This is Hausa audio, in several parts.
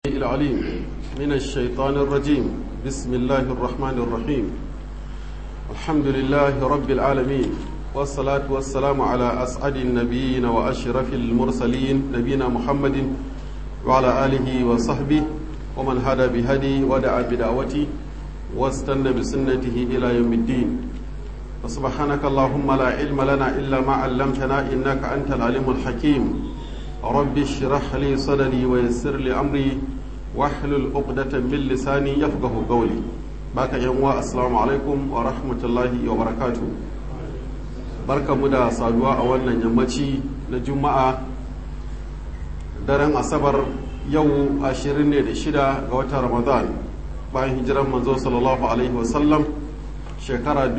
العليم من الشيطان الرجيم بسم الله الرحمن الرحيم الحمد لله رب العالمين والصلاة والسلام على أسعد النبيين وأشرف المرسلين نبينا محمد وعلى آله وصحبه ومن هدى بهدي ودعا بدعوته واستنى بسنته إلى يوم الدين وسبحانك اللهم لا علم لنا إلا ما علمتنا إنك أنت العليم الحكيم رب اشرح لي صدري ويسر لي أمري واحلل عقدة من لساني يفقه قولي باك يوم السلام عليكم ورحمة الله وبركاته barka mu da saduwa a wannan yammaci na juma'a daren asabar yau 26 ga watan ramadan bayan hijiran manzo sallallahu alaihi wasallam shekara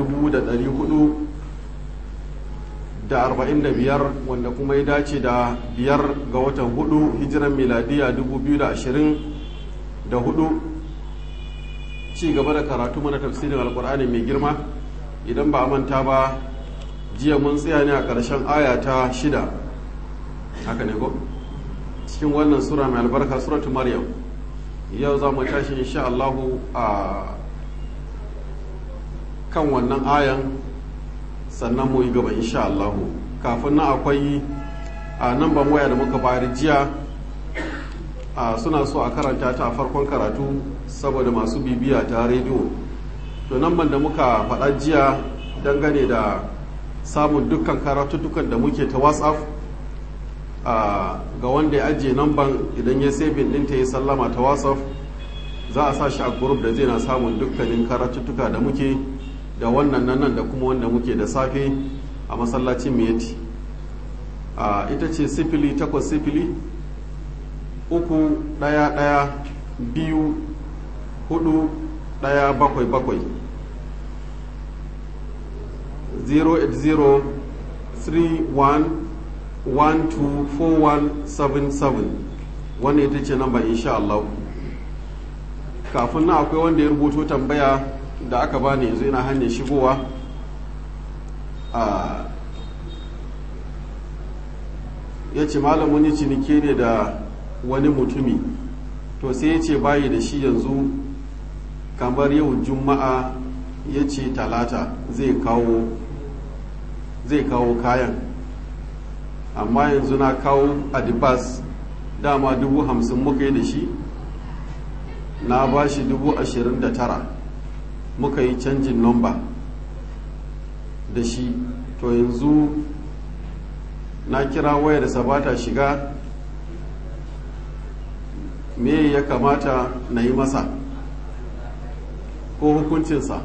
445 wanda kuma ya dace da biyar ga watan hudu hijiran miladiya 2024 ci gaba da karatu mana tafsirin alkur'ani mai girma idan ba a manta ba jiya mun tsaya ne a ƙarshen aya ta shida haka ne ko cikin wannan sura mai albarka suratu maryam yau za mu tashi insha Allahu a kan wannan ayan sannan mu yi gaba insha Allahu kafin nan akwai a nan ban waya da muka bayar jiya suna so a karanta ta a farkon karatu saboda masu bibiya ta rediyo to nan ban da muka faɗa jiya dangane da samun dukkan karatuttukan da muke ta whatsapp ga wanda ya ajiye namban idan ya sabin ɗinta ya sallama ta whatsapp za a sa shi a group da zai na samun dukkanin karatuttuka da muke da wannan nan da kuma wanda muke da safe a masallacin miyati ita ce sifili takwas sifili uku ɗaya ɗaya biyu hudu ɗaya bakwai bakwai 08031124177 wannan ita ce namba insha Allah kafin na akwai wanda ya rubuto tambaya da aka bani yanzu ina hanyar shigowa a ya ce malamin cinike ne da wani mutumi to sai ya ce bayi da shi yanzu kamar yau juma'a ya ce talata zai kawo zai kawo kayan amma yanzu na kawo adibas dama dubu hamsin muka yi da shi na ba shi dubu ashirin da tara muka yi canjin nomba da shi to yanzu na kira wayar sabata shiga me ya kamata na yi masa ko hukuncinsa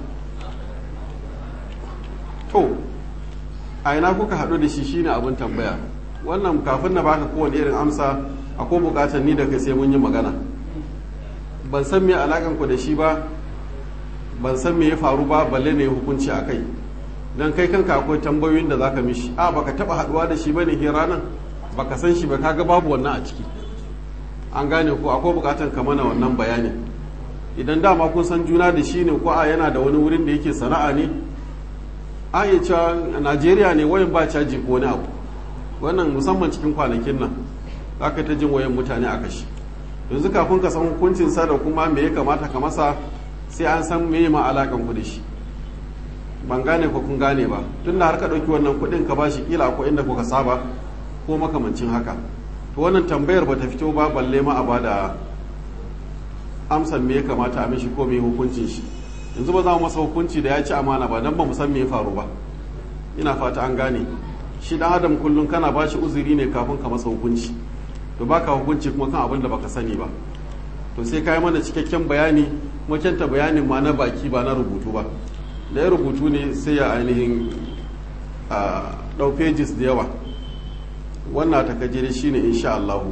to a ina kuka haɗu da shi shine abin tambaya wannan kafin na baka kowane irin amsa akwai bukatar ni da kai sai mun yi magana ban san me alakan ku da shi ba ban san me ya faru ba balle ne hukunci a kai don kai kanka akwai tambayoyin da zaka mishi a baka taba haduwa da shi bane ke ranan baka san shi ba kaga babu wannan a ciki an gane ko akwai bukatar ka mana wannan bayani idan dama kun san juna da shi ne ko a yana da wani wurin da yake sana'a ne a iya cewa najeriya ne wayan ba caji ko wani abu wannan musamman cikin kwanakin nan za ka ta jin wayan mutane a kashi yanzu kafin ka san hukuncin sa da kuma me ya kamata ka masa sai an san me ma alakan ku da shi ban gane ko kun gane ba tun da har ka ɗauki wannan kuɗin ka ba shi kila ko inda kuka saba ko makamancin haka to wannan tambayar ba ta fito ba balle ma a ba da amsan me ya kamata a mishi ko me hukuncin shi yanzu ba za mu masa hukunci da ya ci amana ba dan ba mu san me ya faru ba ina fata an gane shi dan adam kullum kana ba shi uzuri ne kafin ka masa hukunci to baka hukunci kuma kan abin da baka sani ba to sai kai mana cikakken bayani kuma kyanta bayanin ma na baki ba na rubutu ba da ya rubutu ne sai ya ainihin ɗau pages da yawa wannan takajiri shine insha Allahu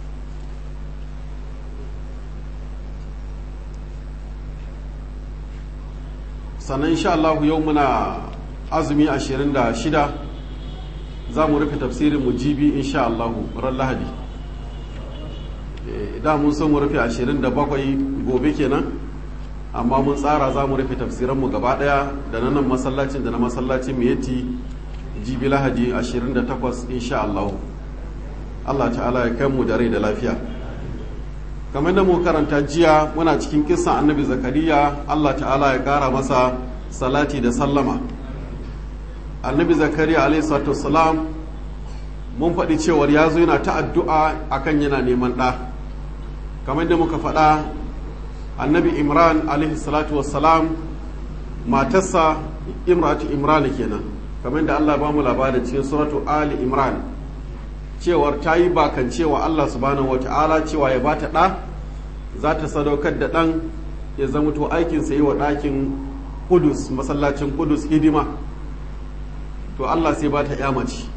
sannan insha Allahu yau muna azumi 26 za mu rufe tafsirin mu jibi insha Allahu ran lahadi da mun so mu rufe 27 gobe kenan amma mun tsara za mu rufe tafsiranmu gaba daya da na nan masallacin da na masallacin miyati jibi lahadi 28 insha Allah Allah ta'ala ya kai mu da rai da lafiya kamar da mu karanta jiya muna cikin kisan annabi zakariya allah ta'ala ya kara masa salati da sallama annabi zakariya alaihi salam mun faɗi cewar ya zo yana ta addu'a akan yana neman ɗa kamar da muka faɗa annabi imran alaihi salatu wassalam matarsa imratu imran kenan kamar da allah ba mu labarin cikin suratu ali imran cewar ta yi bakan cewa Allah subhanahu wa ta'ala cewa ya bata ɗa za ta sadaukar da ɗan ya zama to aikinsa yi wa ɗakin kudus masallacin kudus hidima to Allah sai ba ta mace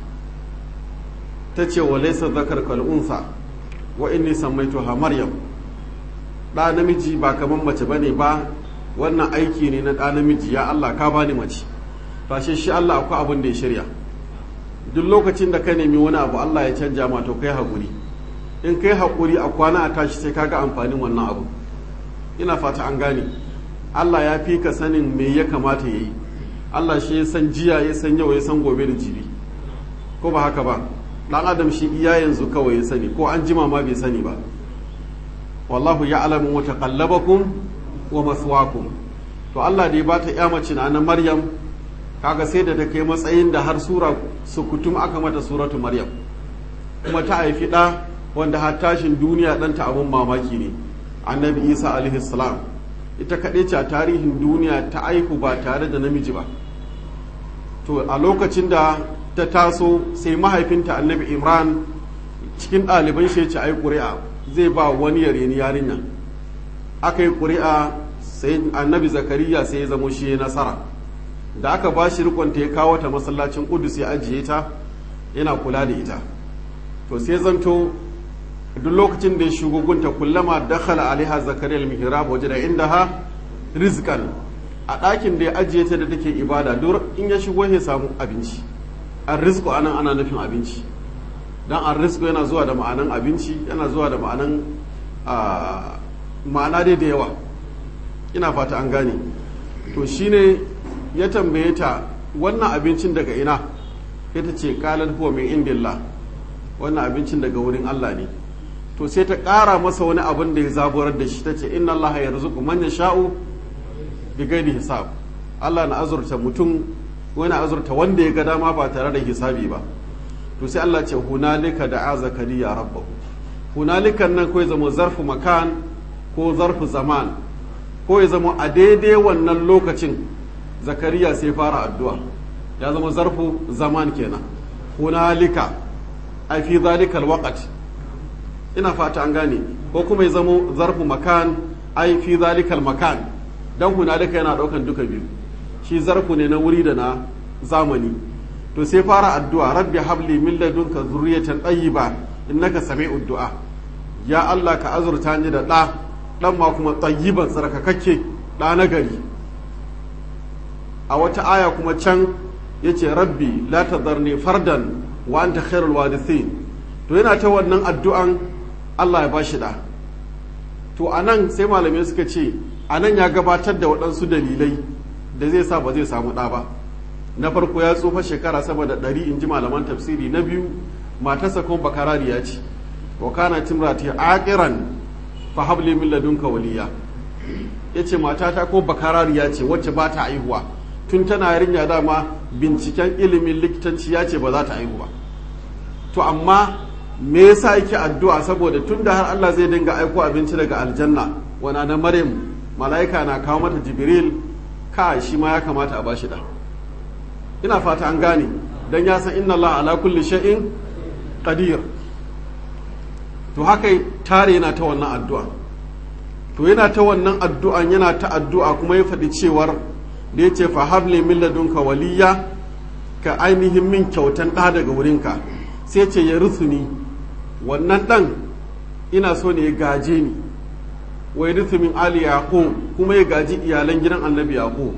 ta ce wa laisa zakar kal'unsa wa inni sammaitu ha maryam ɗa namiji ba kamar mace ba ne ba wannan aiki ne na ɗa namiji ya Allah ka bani mace fashe shi Allah akwai abin da ya shirya duk lokacin da ka nemi wani abu Allah ya canja ma to kai haƙuri in kai haƙuri a kwana a tashi sai kaga amfanin wannan abu ina fata an gane Allah ya fi ka sanin me ya kamata ya yi Allah shi ya san jiya ya san yau ya san gobe da jibi ko ba haka ba dan adam shi iya yanzu kawai ya sani ko an jima ma bai sani ba wallahu ya'lamu mutaqallabakum wa maswaakum to Allah da ya bata ya mace na Maryam kaga sai da ta kai matsayin da har sura sukutum aka mata suratu maryam kuma ta haifi ɗa wanda har tashin duniya ɗanta abin mamaki ne annabi isa alaihi salam ita kaɗai ce a tarihin duniya ta aihu ba tare da namiji ba to a lokacin da ta taso sai mahaifinta annabi imran cikin ɗaliban shi ce ai ƙuri'a zai ba wani yare ni yarinya aka yi ƙuri'a sai annabi zakariya sai ya zamo shi nasara da aka ba shi rikonta ya kawo ta masallacin kudus ya ajiye ta yana kula da ita to sai zanto duk lokacin da ya shigo gunta kullama dakhala alaiha zakariya al-mihrab waje da inda ha rizqan a ɗakin da ya ajiye ta da take ibada duk in ya shigo ya samu abinci an rizqu anan ana nufin abinci dan an rizqu yana zuwa da ma'anan abinci yana zuwa da ma'anan ma'ana dai da yawa ina fata an gane to shine ya tambaye ta wannan abincin daga ina sai ta ce kalar huwa min indillah wannan abincin daga wurin Allah ne to sai ta ƙara masa wani abin da ya zaburar da shi ta ce inna Allah ya rizuku man yasha'u bi ghairi hisab Allah na azurta mutum wani azurta wanda ya ga dama ba tare da hisabi ba to sai Allah ce hunalika da zakariya rabbahu hunalikan nan ko ya zama zarfu makan ko zarfu zaman ko ya zama a daidai wannan lokacin zakariya sai fara addu'a ya zama zarfu zaman kenan hunalika ai fi zalikal waqt ina fata an gane ko kuma ya zama zarfu makan ai fi zalikal makan dan hunalika yana daukan duka biyu shi zarfu ne na wuri da na zamani to sai fara addu'a rabbi habli min ladunka zurriyatan tayyiba innaka sami'ud du'a ya Allah ka azurta ni da ɗa ɗan ma kuma tayyiban tsarkakakke ɗa na gari a wata aya kuma can ya ce rabbi la tadharni fardan wa anta khairul warithin to yana ta wannan addu'an Allah ya bashi da to anan sai malamai suka ce anan ya gabatar da waɗansu dalilai da zai sa ba zai samu ɗa ba na farko ya tsufa shekara sama da ɗari in ji malaman tafsiri na biyu matarsa kuma bakarariya ce wa kana timrati aqiran fa habli min ladunka waliya yace matata ko bakarariya ce wacce ba ta aihuwa tun tana yarinya dama binciken ilimin likitanci ya ce ba za ta aihu ba to amma me yasa yake addu'a saboda tun da har Allah zai dinga aiko abinci daga aljanna wana na maryam mala'ika na kawo mata jibril ka shi ma ya kamata a bashi da ina fata an gane dan ya san inna Allah ala kulli shay'in qadir to haka tare yana ta wannan addu'a to yana ta wannan addu'an yana ta addu'a kuma ya faɗi cewar da ya ce fa habli min ladunka waliya ka ainihin min kyautan ɗa daga wurinka sai ce ya ni wannan ɗan ina so ne ya gaje ni wai rusu min ali yaqub kuma ya gaji iyalan gidan annabi yaqub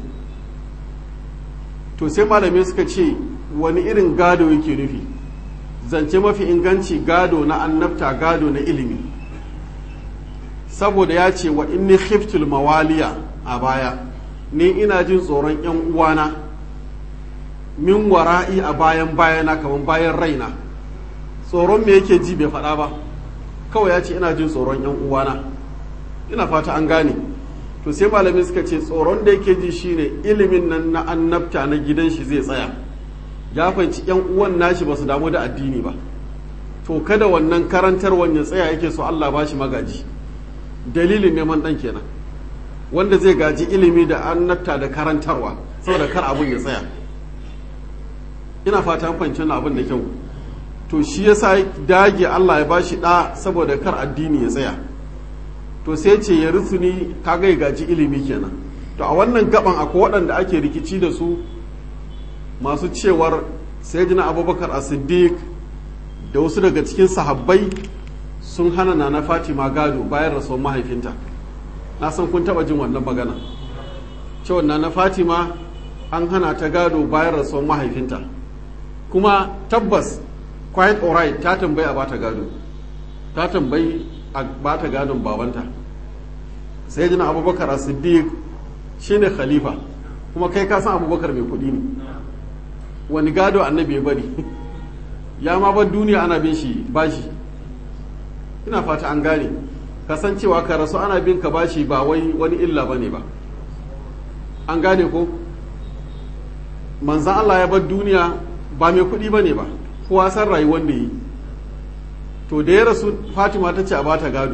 to sai malamai suka ce wani irin gado yake nufi zance mafi inganci gado na annabta gado na ilimi saboda ya ce wa inni khiftul mawaliya a baya ni ina jin tsoron yan uwana min wara'i a bayan bayana kamar bayan raina tsoron me yake ji bai faɗa ba kawai ya ce ina jin tsoron yan uwana ina fata an gane to sai malamai suka ce tsoron da yake ji shine ilimin nan na annabta na gidan shi zai tsaya ya fahimci yan uwan nashi ba su damu da addini ba to kada wannan karantarwan ya tsaya yake so Allah ba shi magaji dalilin neman dan kenan wanda zai gaji ilimi da annabta da karantarwa saboda kar abun ya tsaya ina fata an fahimci wannan abin da kyau to shi yasa dage Allah ya bashi da saboda kar addini ya tsaya to sai ce ya rusuni kaga ya gaji ilimi kenan to a wannan gaban akwai waɗanda ake rikici da su masu cewar sayyidina abubakar as-siddiq da wasu daga cikin sahabbai sun hana na fatima gado bayan rasuwar mahaifinta na san kun taba jin wannan magana cewa na fatima an hana ta gado bayan rasuwar mahaifinta kuma tabbas quite alright ta tambayi a bata gado ta tambayi a bata gadon babanta sai jina abubakar siddiq shine khalifa kuma kai ka san abubakar mai kudi ne wani gado annabi ya bari ya ma ban duniya ana bin shi bashi ina fata an gane kasancewa ka rasu ana bin ka bashi ba wai wani illa bane ba an gane ko manzan Allah ya bar duniya ba mai kuɗi bane ba kowa san rayuwar da yi to da ya rasu fatima ta ce a bata gado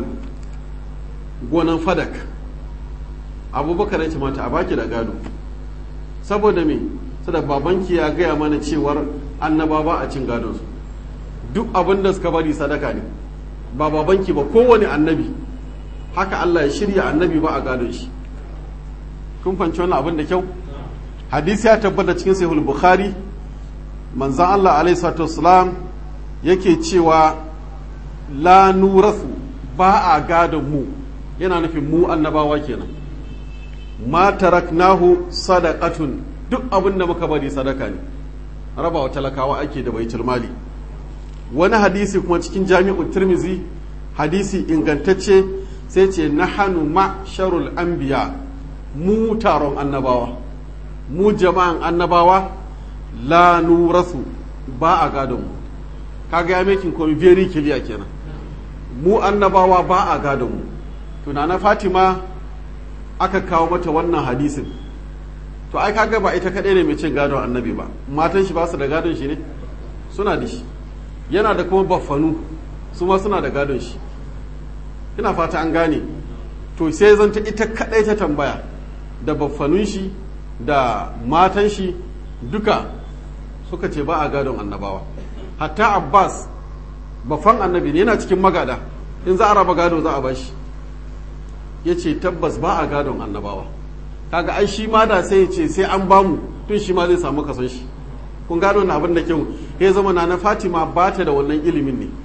gonan fadak abubakar ya ce mata a baki da gado saboda me saboda babanki ya gaya mana cewar annaba ba a cin gadonsu duk abin da suka bari sadaka ne ba babanki ba kowane annabi haka Allah ya shirya annabi ba a gadon shi kun fanci wannan abin da kyau hadisi ya tabbata cikin sahih bukhari manzon Allah alaihi salatu wassalam yake cewa la nurasu ba a gadon mu yana nufin mu annabawa kenan ma taraknahu sadaqatun duk abin da muka bari sadaka ne raba wa talakawa ake da baitul mali wani hadisi kuma cikin jami'u tirmizi hadisi ingantacce sai ce nahanu ma sharul anbiya mu taron annabawa mu jama'an annabawa la nurasu ba a gadon mu kaga ya mekin komi very clear kenan mu annabawa ba a gadon mu tunana fatima aka kawo mata wannan hadisin to ai kaga ba ita kadai ne mai cin gadon annabi ba matan shi ba su da gadon shi ne suna da shi yana da kuma baffanu su ma suna da gadon shi ina fata an gane to sai zanta ita kadai ta tambaya da baffanun shi da matan shi duka suka ce ba a gadon annabawa hatta abbas baffan annabi ne yana cikin magada in za a raba gado za a bashi ya ce tabbas ba a gadon annabawa kaga ai shi ma da sai ya ce sai an bamu tun shi ma zai samu kason shi kun gano na abin da kyau ya zama na na fatima ba ta da wannan ilimin ne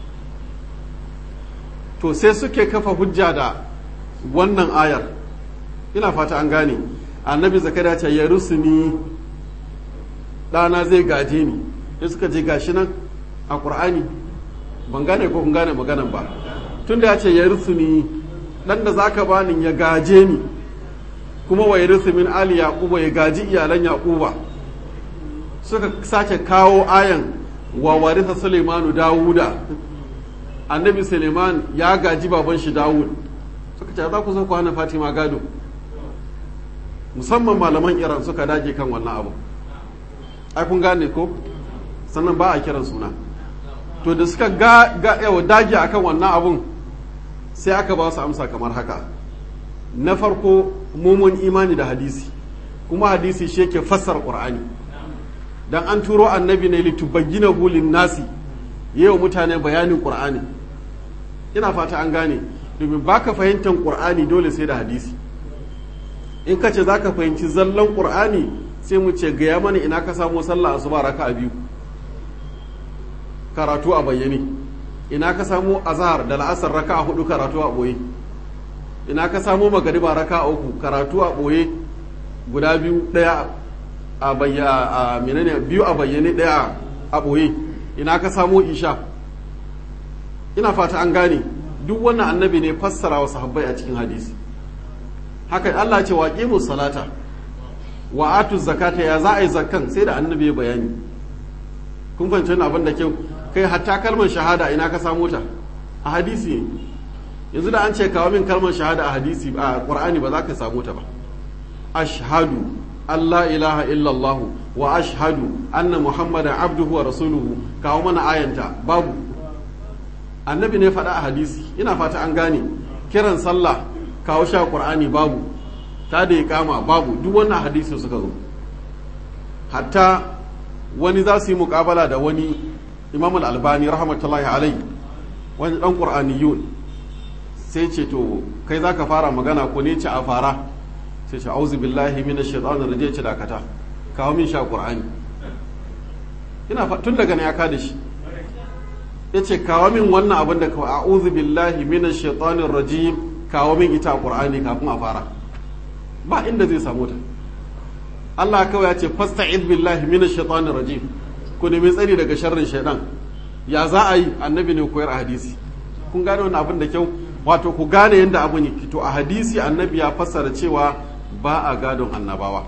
to sai suke kafa hujja da wannan ayar ina fata an gane annabi zakariya ce ya rusuni ɗana zai gaje ni ya suka je gashi nan a ƙur'ani ban gane ko kun gane maganan ba tunda ya ce ya rusuni ɗan da zaka bani ya gaje ni kuma wa yarisu min ali yaquba ya gaji iyalan yaquba suka sake kawo ayan wa warisa Suleimanu Dawuda annabi Suleiman ya gaji baban shi Dawud suka ce za ku so kwana Fatima gado musamman malaman Iran suka dage kan wannan abu ai kun gane ko sannan ba a kiran suna to da suka ga, ga yawa dage akan wannan abun sai aka ba su amsa kamar haka na farko mumun imani da hadisi kuma hadisi shi yake fassara qur'ani dan an turo annabi ne litubayyina hulin nasi yayin mutane bayanin qur'ani ina fata an gane domin baka fahimtar qur'ani dole sai da hadisi in ka ce zaka fahimci zallan qur'ani sai mu ce gaya mana ina ka samu sallah asuba raka'a biyu karatu a bayyane ina ka samu azhar da la'asar raka'a hudu karatu a boye ina ka samu magariba raka'a uku karatu a boye guda biyu daya a bayyana menene biyu a bayyane daya a boye ina ka samu isha ina fata an gane duk wannan annabi ne fassara wa sahabbai a cikin hadisi haka Allah ce waqimu salata wa atu zakata ya za a yi zakkan sai da annabi ya bayani kun fahimci wannan abin da kyau kai hatta kalmar shahada ina ka samu ta a hadisi yanzu da an ce kawo min kalmar shahada a hadisi a qur'ani ba za ka samu ta ba ashhadu Allah ilaha illallah wa ashhadu anna muhammadan abduhu wa rasuluhu kawo mana ayanta babu annabi ne faɗa a hadisi ina fata an gane kiran sallah kawo sha qur'ani babu ta da kama babu duk wannan hadisi suka zo hatta wani za su yi muƙabala da wani imam al-albani rahmatullahi alai wani dan qur'aniyun sai ce to kai zaka fara magana ko ne ce a fara sai ce auzu billahi minash shaitanir rajim ce dakata kawo min sha qur'ani ina tun daga ne ya kada shi yace kawo min wannan abin da kawai a'udhu billahi minash shaitanir rajim kawo min ita qur'ani kafin a fara ba inda zai samu ta Allah kawai ya ce fasta'id billahi minash shaitanir rajim ku nemi tsari daga sharrin shaitan ya za a yi annabi ne koyar a hadisi kun gane wannan abin da kyau wato ku gane yadda abin yake to a hadisi annabi ya fassara cewa ba a gadon annabawa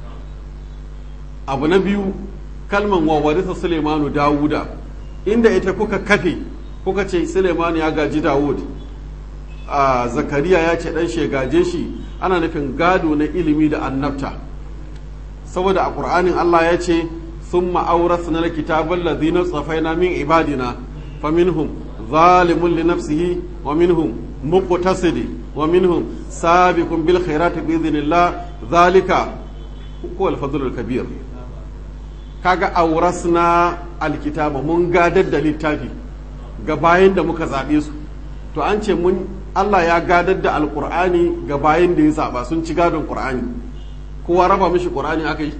abu na biyu kalman wa warisa Suleimanu Dawuda inda ita kuka kafe kuka ce Suleimanu ya gaji Dawud a Zakariya ya ce dan gaje shi ana nufin gado na ilimi da annabta saboda a Qur'anin Allah ya ce summa awrasna alkitaba alladhina safaina min ibadina faminhum zalimun li nafsihi wa minhum muqtasidi wa minhum sabiqun bil khairati bi idhnillah zalika huwa al kabir kaga aurasna alkitaba mun gadar da littafi ga bayan da muka zaɓe su to an ce mun Allah ya gadar da alkur'ani ga bayan da ya zaɓa sun ci gadon ƙur'ani kowa raba mishi ƙur'ani aka yi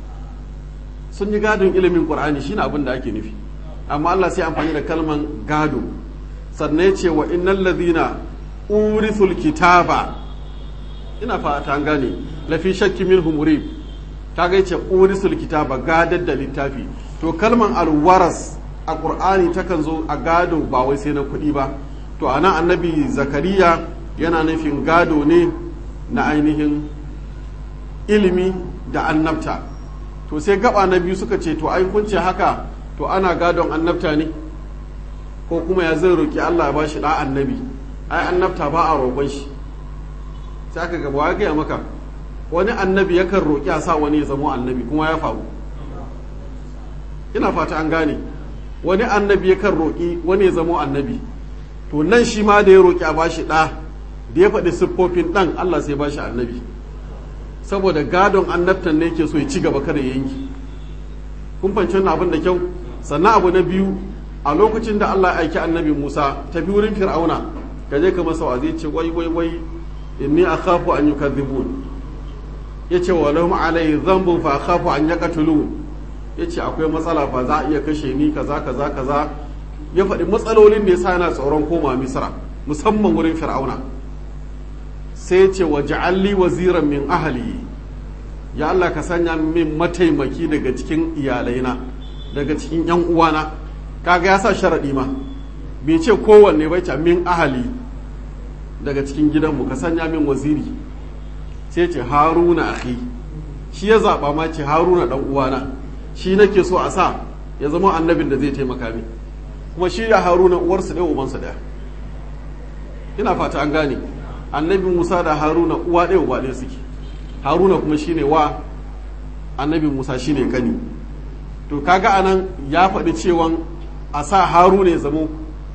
sun yi gadon ilimin ƙur'ani shine abin da ake nufi amma Allah sai amfani da kalman gado sannan ya ce wa innal ladhina urithul kitaba ina fata an gane lafi shakki minhum murib kaga yace urisul kitaba gadar da littafi to kalman alwaras a qur'ani takan zo a gado ba wai sai na kuɗi ba to anan annabi zakariya yana nufin gado ne na ainihin ilimi da annabta to sai gaba na biyu suka ce to ai kun ce haka to ana gadon annabta ne ko kuma ya zai roki Allah ya bashi da annabi ai annabta ba a roƙon shi sai aka gaba ya gaya maka wani annabi yakan roƙi a sa wani ya zamo annabi kuma ya faru ina fata an gane wani annabi yakan roƙi wani ya zamo annabi to nan shi ma da ya roƙi a bashi ɗa da ya faɗi siffofin ɗan Allah sai bashi annabi saboda gadon annabtan ne ke so ya ci gaba kada ya yanki kun fahimci wannan abin da kyau sannan abu na biyu a lokacin da Allah ya aiki annabi Musa tafi wurin Fir'auna ka je ka masa wa zai ce wai wai wai inni akhafu an yukadhibun yace wa lahum alai dhanbun fa akhafu an yaqtulun yace akwai matsala fa za a iya kashe ni kaza kaza kaza ya faɗi matsalolin da yasa yana tsoron koma Misra musamman wurin Fir'auna sai ya ce wa ja'alli waziran min ahli ya Allah ka sanya min mataimaki daga cikin iyalaina daga cikin yan uwana kaga ya sa sharadi ma bai ce kowanne bai ce min ahali daga cikin gidanmu ka sanya min waziri sai ce haruna akhi shi ya zaɓa ma ce haruna ɗan uwana shi nake so a sa ya zama annabin da zai taimaka min kuma shi ya haruna uwarsu ɗaya ubansu ɗaya ina fata an gane annabi musa da haruna uwa ɗaya uba ɗaya suke haruna kuma shine wa annabi musa shine kani to kaga anan ya faɗi cewan a sa haruna ya zamo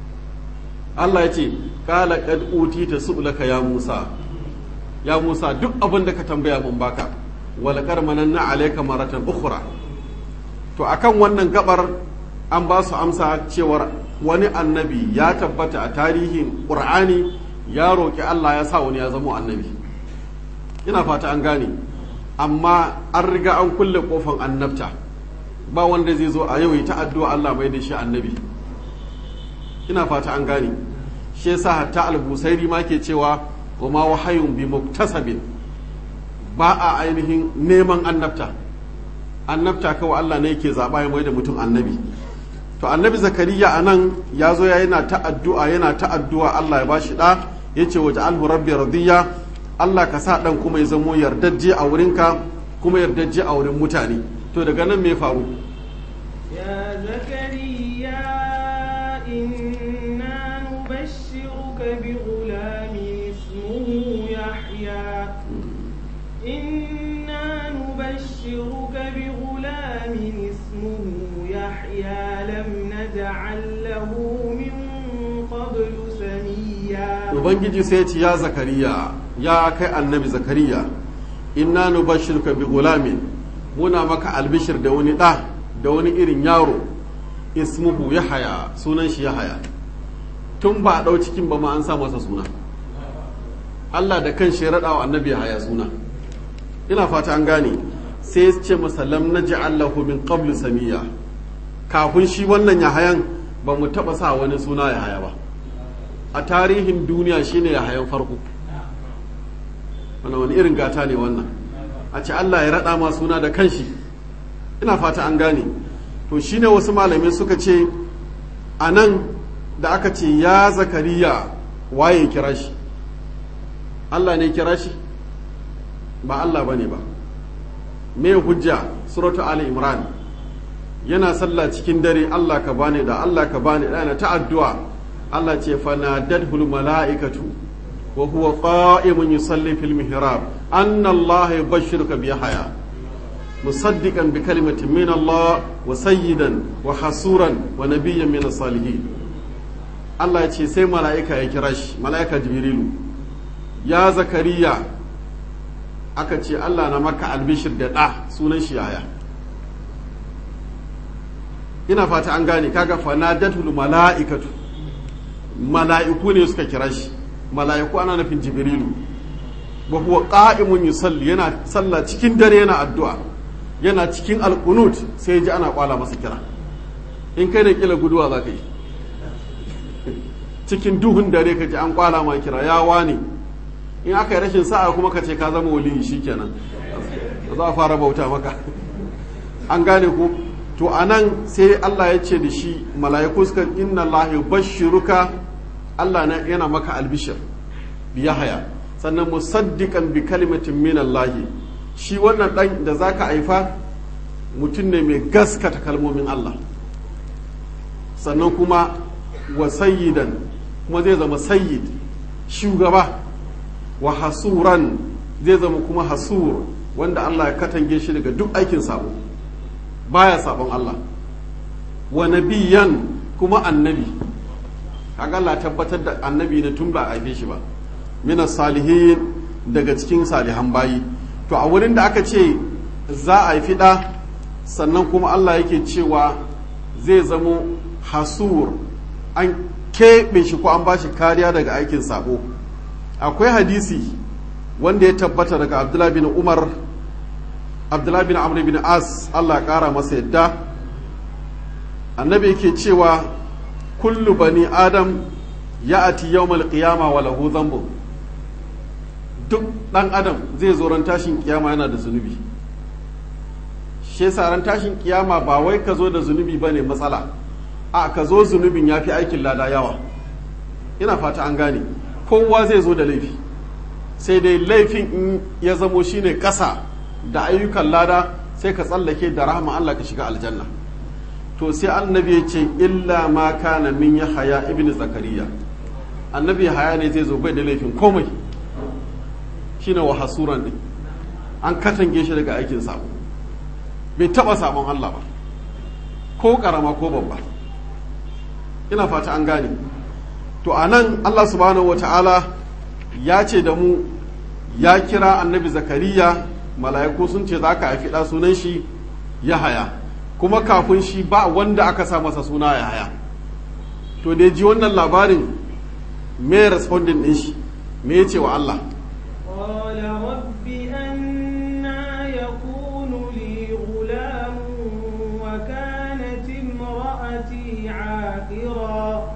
Allah ya ce kala kad utita su'laka ya Musa ya Musa duk abin da ka tambaya mun baka wala karmananna alayka maratan ukhra to akan wannan gabar an ba su amsa cewar wani annabi ya tabbata a tarihin Qur'ani ya roki Allah ya sa wani ya zama annabi ina fata an gane amma an riga an kulle kofan annabta ba wanda zai zo a yau ta addu'a Allah mai da shi annabi ina fata an gane shi yasa hatta albusairi ma ke cewa wa ma wahayun bi muktasabin ba a ainihin neman annabta annabta kawai Allah ne yake zaba ya mai da mutum annabi to annabi zakariya anan ya zo ya yana ta addu'a yana ta addu'a Allah ya bashi da yace waje alhu rabbi radiya Allah ka sa dan kuma ya zamo yardajje a wurinka kuma yardajje a wurin mutane to daga nan me faru يا زكريا إنا زكريا لم نجعل له من قبل سميا ubangiji sai ya ce ya zakariya ya kai annabi zakariya inna nubashshirka bi gulamin muna maka albishir da wani ɗa da wani irin yaro ismuhu yahaya sunan shi yahaya tun ba a ɗau cikin ba ma an sa masa suna Allah da kan shi ya raɗa wa annabi yahaya suna ina fata an gane sai ya ce masa lam naj'al lahu min qablu samiya kafin shi wannan yahayan ba mu taɓa sa wani suna yahaya ba a tarihin duniya shine yahayan farko wannan wani irin gata ne wannan a ce Allah ya raɗa ma suna da kanshi ina fata an gane to shine wasu malamai suka ce a nan da aka ce ya zakariya waye kira shi Allah ne kira shi ba Allah bane ba me hujja suratu ali imran yana sallah cikin dare Allah ka bani da Allah ka bani da yana ta addu'a Allah ce fanadadhul mala'ikatu wa huwa qa'imun yusalli fil mihrab anna Allah yubashshiruka bi yahya musaddiqan bi kalimatin min Allah wa sayyidan wa hasuran wa nabiyyan min salihin Allah ya ce sai mala'ika ya kira shi mala'ika jibrilu ya zakariya aka ce Allah na maka albishir da ɗa sunan shi yaya ina fata an gane kaga fanadatul mala'ikatu mala'iku ne suka kira shi mala'iku ana nufin jibrilu wa huwa qa'imun yusalli yana sallah cikin dare yana addu'a yana cikin alqunut sai ji ana kwala masa kira in kai da kila guduwa za ka yi cikin duhun dare ka ji an kwala ma kira ya wani in aka yi rashin sa'a kuma ka ce ka zama waliyi shikenan za a fara bauta maka an gane ku to anan sai Allah ya ce da shi mala'iku suka inna Allah bashiruka Allah na yana maka albishir bi yahaya sannan musaddiqan bi kalimatin min Allah shi wannan dan da zaka haifa mutum ne mai gaskata kalmomin Allah sannan kuma wa sayyidan kuma zai zama sayyid shugaba wa hasuran zai zama kuma hasur wanda Allah ya katange shi daga duk aikin sabo baya sabon Allah wa nabiyan kuma annabi kaga Allah tabbatar da annabi ne tun ba a haife shi ba mina salihin daga cikin salihan bayi to a wurin da aka ce za a haifi ɗa sannan kuma Allah yake cewa zai zamo hasur an keɓe shi ko an ba shi kariya daga aikin sabo akwai hadisi wanda ya tabbata daga abdullahi bin umar abdullahi bin amr bin as allah kara masa yadda annabi yake cewa kullu bani adam ya ati yawmal qiyama wa lahu dhanbu duk dan adam zai zo ran tashin kiyama yana da zunubi shi yasa ran tashin kiyama ba wai ka zo da zunubi bane matsala a ka zo zunubin yafi aikin lada yawa ina fata an gane kowa zai zo da laifi sai dai laifin in ya zamo shine kasa da ayyukan lada sai ka tsallake da rahama Allah ka shiga aljanna to sai annabi ya ce illa ma kana min yahaya ibn zakariya annabi haya ne zai zo bai da laifin komai shine wa hasuran din an katange shi daga aikin sabo bai taba sabon Allah ba ko karama ko babba ina fata an gane to anan Allah subhanahu wataala ya ce da mu ya kira annabi zakariya mala'iku sun ce za ka haifi ɗa sunan shi ya haya kuma kafin shi ba wanda aka sa masa suna ya haya to da ji wannan labarin me responding ɗin shi me ya ce wa Allah قال رب أنا يكون لي غلام وكانت امرأتي عاقرا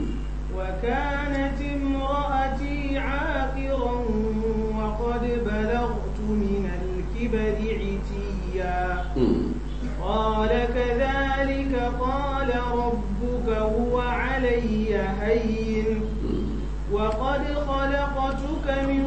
وكانت امرأتي عاقرا وقد بلغت من الكبر عتيا قال كذلك قال ربك هو علي هين وقد خلقتك من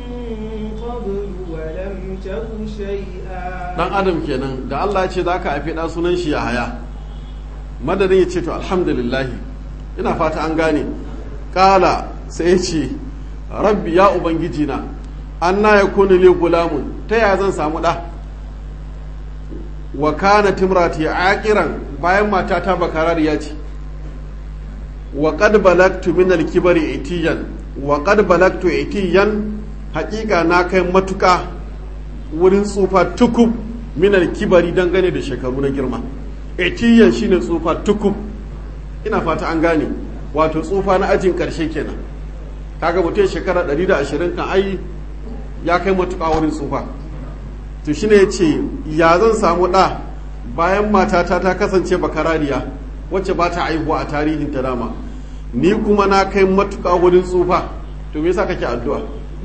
قبل ولم تك شيئا dan adam kenan da Allah ya ce za ka haifi ɗa sunan shi ya haya madadin ya ce to alhamdulillah ina fata an gane kala sai ya ce rabbi ya ubangiji na an na ya kuni li gulamun ta yaya zan samu ɗa wa kana timrati aqiran bayan matata bakarariya ce wa qad balagtu min al-kibri itiyan wa qad balagtu itiyan haƙiƙa na kai matuƙa wurin tsufa tukub min al-kibari dangane da shekaru na girma itiyan shine tsufa tukub ina fata an gane wato tsufa na ajin ƙarshe kenan kaga mutum shekara 120 kan ai ya kai matuƙa wurin tsufa to shine ya ce ya zan samu ɗa bayan matata ta kasance bakarariya wacce ba ta aihuwa a tarihin ta dama ni kuma na kai matuƙa wurin tsufa to me yasa kake addu'a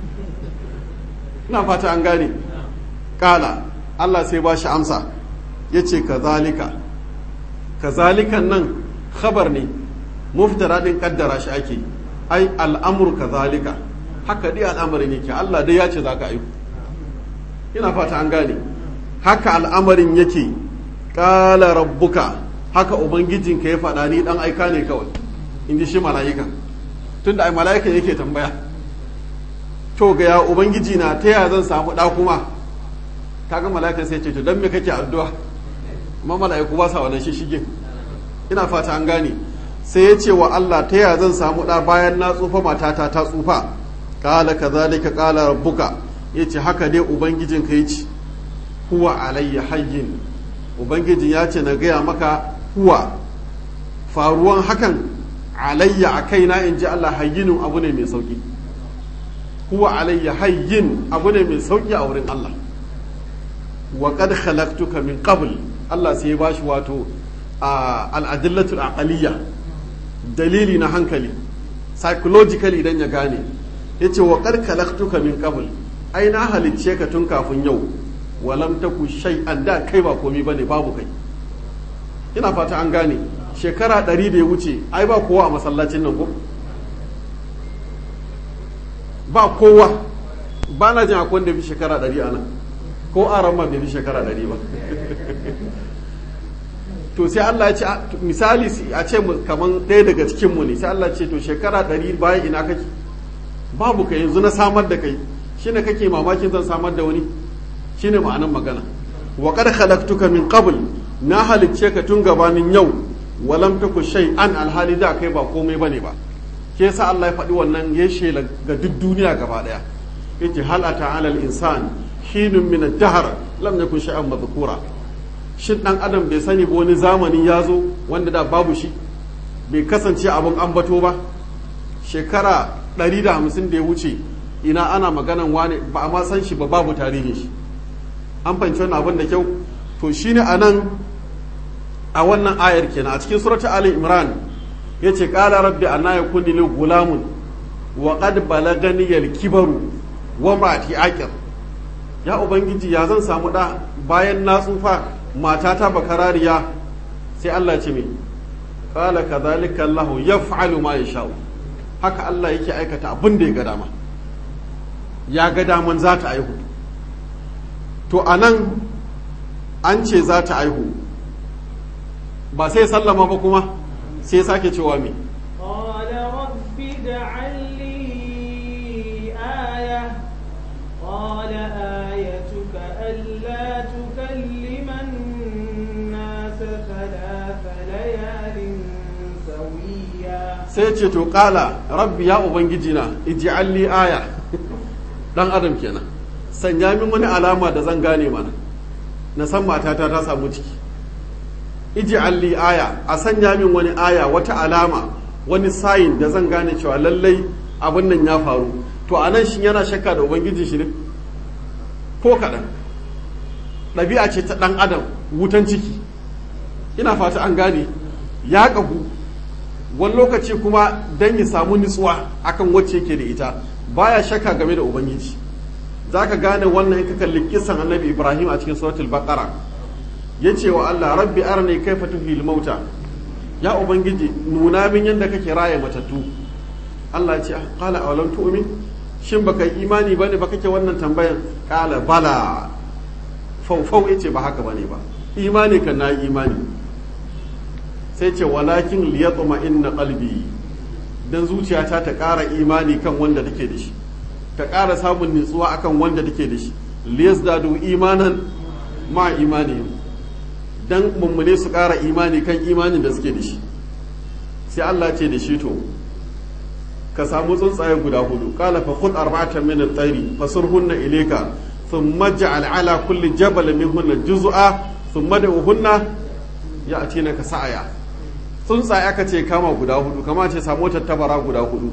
ina fata an gane kala Allah sai ba shi amsa ya ce kazalika kazalikan nan khabar ne muftara din kaddara shi ake ai al'amur kazalika haka dai al'amarin yake Allah dai ya ce za ka aiku ina fata an gane haka al'amarin yake kala rabbuka haka ubangijinka ya faɗa ni dan aika ne kawai in ji shi mala'ika tunda ai mala'ika yake tambaya to ga ya ubangiji na ta ya zan samu ɗa kuma kaga mala'ikan sai ce to dan me kake addu'a amma mala'iku ba sa wannan shishige ina fata an gane sai ya ce wa Allah ta ya zan samu ɗa bayan na tsufa matata ta tsufa kala kazalika kala rabbuka yace haka dai ubangijin ka yace huwa alayya hayyin ubangijin ya ce na gaya maka huwa faruwan hakan alayya a kaina in ji Allah hayyinin abu ne mai sauki huwa alayya hayyin abu ne mai sauki a wurin Allah wa qad khalaqtuka min qabl Allah sai ya bashi wato al-adillatu al dalili na hankali psychologically idan ya gane yace wa qad khalaqtuka min qabl ai na halicce ka tun kafin yau walam taku shay'an da kai ba komai bane babu kai ina fata an gane shekara ɗari da ya wuce ai ba kowa a masallacin nan ko ba kowa ba na jin akwai wanda fi shekara ɗari a nan ko a ran bai fi shekara ɗari ba to sai Allah ya ce misali a ce kamar ɗaya daga cikinmu ne sai Allah ce to shekara ɗari bayan ina kake babu kai yanzu na samar da kai shine kake mamakin zan samar da wani shine ma'anan magana wa qad khalaqtuka min qabl na halicce ka tun gabanin yau walam taku an alhali da kai ba komai bane ba ke yasa Allah ya faɗi wannan ya shela ga duk duniya gaba daya yace hal ata alal insan hinun min ad-dahr lam yakun shay'an madhkura shin dan adam bai sani ba wani zamani ya zo wanda da babu shi bai kasance abin ambato ba shekara 150 da ya wuce ina ana maganan wane ba a ma san shi ba babu tarihin shi an fahimci wannan abin da kyau to shine anan a wannan ayar kenan a cikin surata ali imran yace qala rabbi anna yakuni li gulamun wa qad balagani al kibaru wa mati aqir ya ubangiji ya zan samu da bayan na tsufa matata bakarariya sai Allah ya ce me qala kadhalika allah yaf'alu ma yasha'u haka Allah yake aikata abin da ya ga dama ya ga daman za ta aihu to anan an ce za ta aihu ba sai sallama ba kuma sai sake cewa me قال رب اجعل لي آية قال آيتك ألا تكلم الناس ثلاث ليال سويا sai ce to kala rabbi ya ubangiji na ij'al li aya dan adam kenan sanya min wani alama da zan gane mana na san matata ta samu ciki ij'al li aya a sanya min wani aya wata alama wani sayin da zan gane cewa lallai abin nan ya faru to anan shin yana shakka da ubangiji shi ne ko kaɗan ɗabi'a ce ta ɗan adam wutan ciki ina fata an gane ya ƙagu wani lokaci kuma don ya samu nutsuwa akan wacce yake da ita baya shakka game da ubangiji za ka gane wannan in ka kalli kisan annabi ibrahim a cikin suratul baqara ya ce wa allah rabbi arni kaifa tuhil mauta ya ubangiji nuna min yadda kake raya matattu allah ya ce qala awalam tu'min shin baka yi imani bane ba kake wannan tambayan qala bala faufau yace ba haka bane ba imani kan na imani sai ce walakin liyatma inna qalbi dan zuciyata ta ƙara imani kan wanda take da shi ta ƙara samun nutsuwa akan wanda take da shi liyazdadu imanan ma imani dan mummune su ƙara imani kan imanin da suke da shi sai Allah ce da shi to ka samu tsuntsaye guda hudu qala fa khudh arba'atan min at-tayri fasurhunna ilayka thumma ja'al ala kulli jabal minhunna juz'a thumma da'uhunna ya'tinaka sa'aya tsuntsaye aka ce kama guda hudu kama ce samu tattabara guda hudu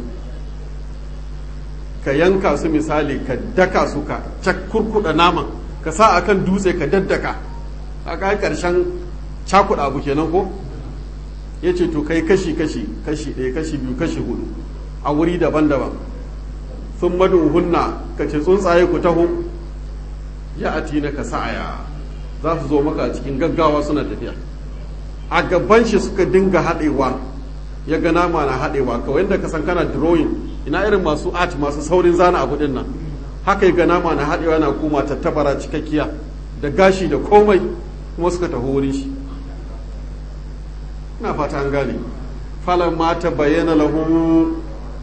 ka yanka su misali ka daka su ka kurkuda naman ka sa akan dutse ka daddaka a kai karshen cakuɗa abu kenan ko ya ce to kai kashi kashi kashi ɗaya kashi biyu kashi hudu a wuri daban-daban sun hunna ka ce tsuntsaye ku taho ya ati na ka sa'aya za su zo maka cikin gaggawa suna tafiya a gaban shi suka dinga haɗewa ya ga nama na haɗewa kawai yadda ka san kana drawing ina irin masu art masu saurin zana abu din nan haka ya ga nama na haɗewa na kuma tattabara cikakkiya da gashi da komai kuma suka taho wurin shi ina fata an gane falon mata bayyana lahu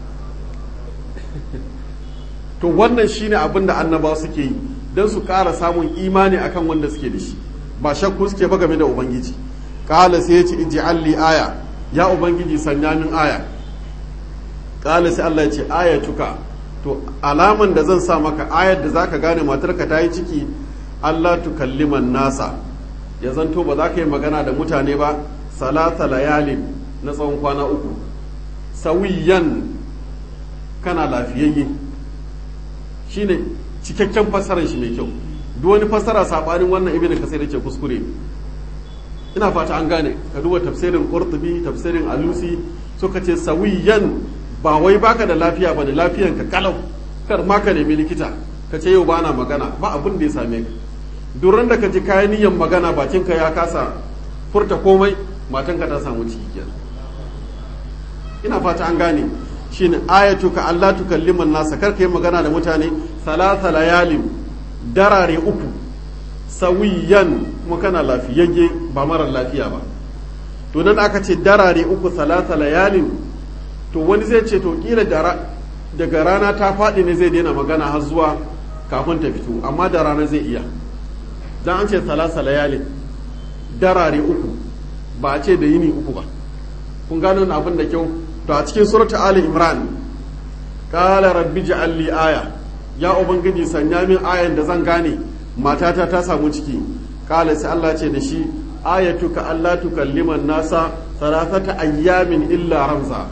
to wannan shine abin da annaba suke yi don su ƙara samun imani akan wanda suke da shi ba shakku suke ba game da ubangiji ƙala sai ya ce ij'alli aya ya ubangiji sanya min aya ƙala sai Allah ya ce ayatuka to alaman da zan sa maka ayar da zaka gane matarka ta yi ciki Allah tukalliman nasa ya zanto ba za ka yi magana da mutane ba salata layalin na tsawon kwana uku sawiyan kana lafiyayye shine cikakken fassarar shi mai kyau duk wani fassara sabanin wannan ibn kasir yake kuskure ina fata an gane ka duba tafsirin qurtubi tafsirin alusi suka ce sawiyan ba wai baka da lafiya bane lafiyan ka kalau kar ma ka nemi likita ka ce yau bana magana ba abin da ya same ka duran da ka ji kayan niyyar magana bakinka ya kasa furta komai matanka ta samu ciki kenan ina fata an gane shine ayatuka Allah tukalliman nasa kar yi magana da mutane salasa layalin darare uku sawiyan kuma kana lafiyayye ba marar lafiya ba to nan aka ce darare uku salasa layalin to wani zai ce to kila daga rana ta faɗi ne zai daina magana har zuwa kafin ta fito amma da rana zai iya dan an ce salasa layalin darare uku ba a ce da yini uku ba kun gano abin da kyau to a cikin surata ali imran qala rabbi ja'al li aya ya ubangiji sanya min ayan da zan gane matata ta samu ciki qala sai Allah ce da shi ayatuka alla tukalliman nasa thalathata ayyamin illa ramza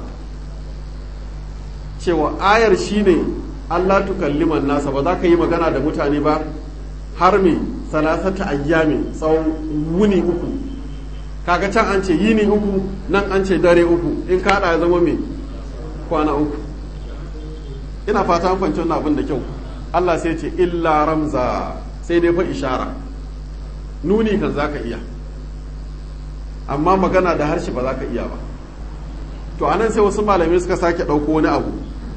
cewa ayar shine Allah tukalliman nasa ba za ka yi magana da mutane ba har me thalathata ayyamin tsawon wuni uku kaga can an ce yini uku nan an ce dare uku in ka ya zama mai kwana uku ina fata an fahimci wannan abin da kyau Allah sai ce illa ramza sai dai fa ishara nuni kan zaka iya amma magana da harshe ba za ka iya ba to anan sai wasu malamai suka sake ɗauko wani abu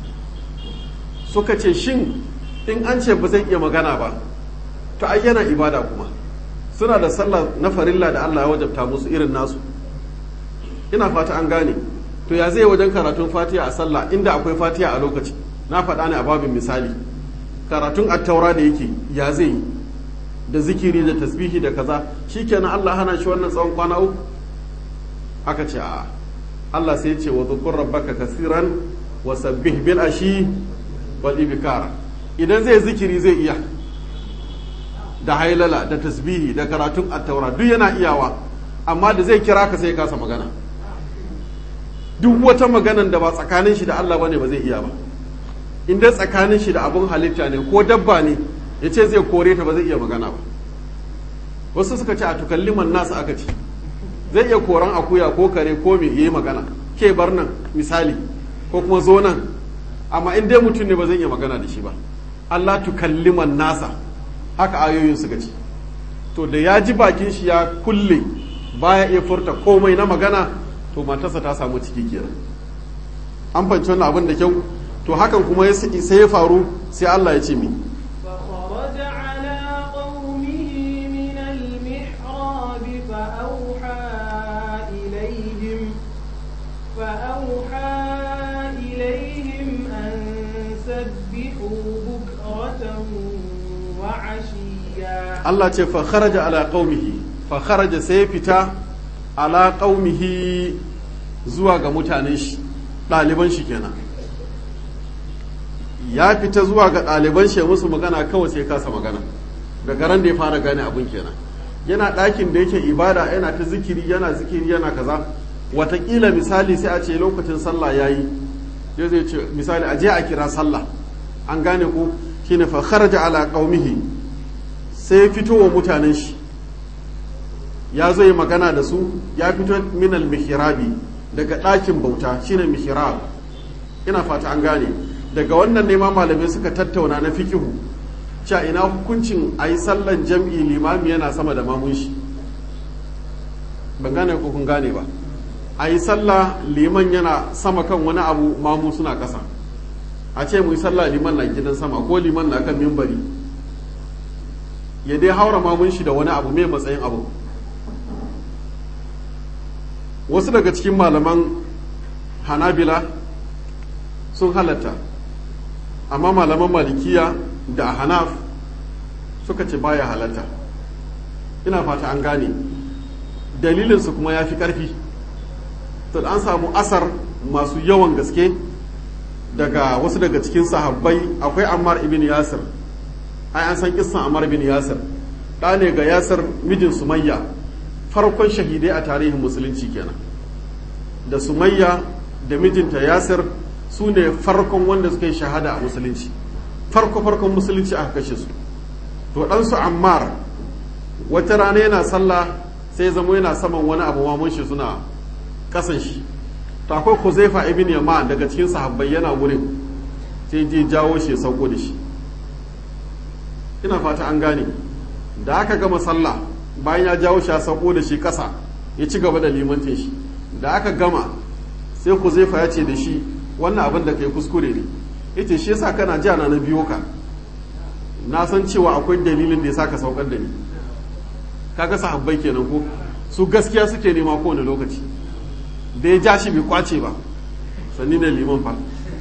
suka ce shin in an ce ba zai iya magana ba to ai yana ibada kuma suna da sallah na farilla da Allah ya wajabta musu irin nasu ina fata an gane to ya zai wajen karatun fatiha a sallah inda akwai fatiha a lokaci na faɗa ne a babin misali karatun attaura da yake ya zai yi da zikiri da tasbihi da kaza shikenan Allah hana shi wannan tsawon kwana uku aka ce a Allah sai ce wa dhukur rabbaka kasiran wa sabbih bil ashi wal ibkar idan zai zikiri zai iya da hailala da tasbihi da karatun attaura duk yana iyawa amma da zai kira ka sai kasa magana duk wata maganan da ba tsakanin shi da Allah bane ba zai iya ba in dai tsakanin shi da abun halitta ne ko dabba ne ya ce zai kore ta ba zai iya magana ba wasu suka ce a tukalliman nasu aka ce zai iya koran akuya ko kare ko me yi magana ke bar nan misali ko kuma zo nan amma in dai mutum ne ba zai iya magana da shi ba Allah tukalliman nasa haka ayoyin suka ce to da ya ji bakin shi ya kulle baya iya furta komai na magana to matarsa ta samu ciki kenan an fanci wannan abin da kyau to hakan kuma sai ya faru sai Allah ya ce mi فخرج على قومه من المحراب فأوحى إليهم فأوحى إليهم أن سبحوا بكرة وعشيا Allah ce fa kharaja ala qaumihi fa kharaja sai fita ala qaumihi zuwa ga mutanen shi ɗaliban shi kenan ya fita zuwa ga ɗaliban shi musu magana kawai sai kasa magana daga ran da ya fara gane abin kenan yana ɗakin da yake ibada yana ta zikiri yana zikiri yana kaza watakila misali sai a ce lokacin sallah ya yi ya zai ce misali a je a kira sallah an gane ko shine fa kharaja ala qaumihi sai fito wa mutanen shi ya zo yi magana da su ya fito minal mihrabi daga ɗakin bauta shine mihrab ina fata an gane daga wannan ne ma malamai suka tattauna na fikihu cewa ina hukuncin a yi sallan jam'i limami yana sama da mamun shi ban gane ko kun gane ba a yi sallah liman yana sama kan wani abu mamu suna ƙasa a ce mu yi sallah liman na gidan sama ko liman na kan mimbari ya dai haura mamun shi da wani abu mai matsayin abu wasu daga cikin malaman hanabila sun halatta amma malaman malikiya da hanaf suka ce baya halatta ina fata an gane dalilinsu kuma ya fi ƙarfi to an samu asar masu yawan gaske daga wasu daga cikin sahabbai akwai ammar ibn yasir ai an san kissan ammar ibn yasir ɗa ne ga yasir mijin sumayya farkon shahidai a tarihin musulunci kenan da sumayya da mijinta yasir su ne farkon wanda suka yi shahada a musulunci farko farkon musulunci aka kashe su to ɗansu ammar wata rana yana sallah sai zama yana saman wani abu mamun shi suna kasan shi to akwai huzaifa ibn yaman daga cikin sahabbai yana wurin sai je jawo shi ya sauko da shi ina fata an gane da aka gama sallah bayan ya jawo shi ya sauko da shi kasa ya ci gaba da limantin shi da aka gama sai huzaifa ya ce da shi wannan abin da kai kuskure ne yace shi yasa kana ji na biyo ka na san cewa akwai dalilin da yasa ka saukar da ni kaga sahabbai kenan ko su gaskiya suke nema kowane lokaci da ya ja shi bai kwace ba sanni da liman fa